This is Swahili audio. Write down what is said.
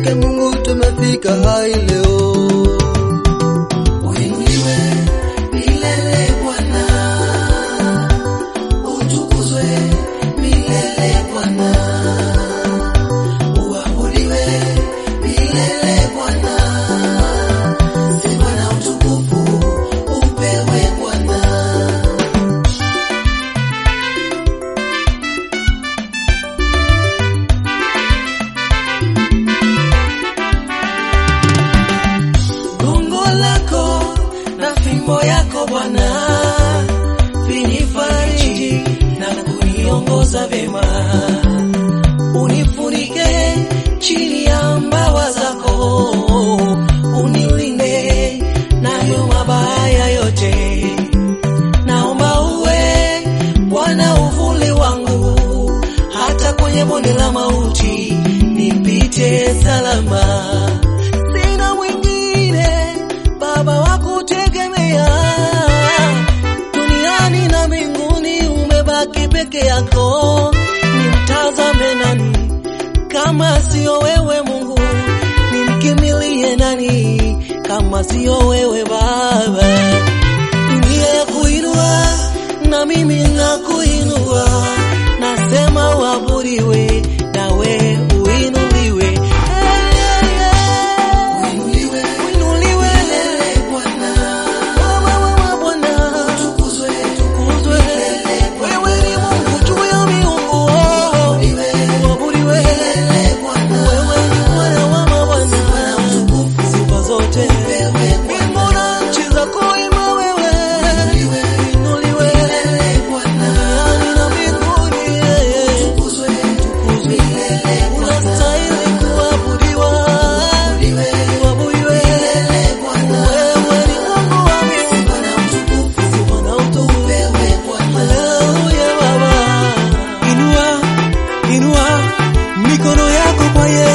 zake Mungu tumefika hai leo. Uinuliwe milele Bwana, utukuzwe milele Bwana, uabudiwe milele Bwana, sifa na utukufu upewe Bwana. Gongo lako na fimbo yako Bwana vinifariji na kuniongoza vema, unifunike chini ya mbawa zako, unilinde nayo mabaya yote. Naomba uwe Bwana uvuli wangu, hata kwenye bonde la mauti nipite salama sina mwingine Baba wa kutegemea duniani na mbinguni, umebaki peke yako. Nimtazame nani kama sio wewe Mungu? Nimkimilie nani kama sio wewe Baba? Dunia ya kuinua na mimi nakuinua, nasema uabudiwe nawe uinuliwe. Hey, hey, hey. Uinuliwe Uinuliwe Bwana, wewe wewe Bwana, tukuzwe tukuzwe. Wewe ni Mungu juu ya miungu, uinuliwe uabudiwe. Bwana, Wewe ni Bwana wa mabwana, sifa zote. Mbingu na nchi zakuimba wewe, uinuliwe. Duniani na mbinguni, tukuzwe tukuzwe. Unastahili kuabudiwa, uabudiwe. Wewe ni Mungu wa miungu, sifa na utukufu. Haleluya Baba. Inua, inua mikono yako kwa Yesu.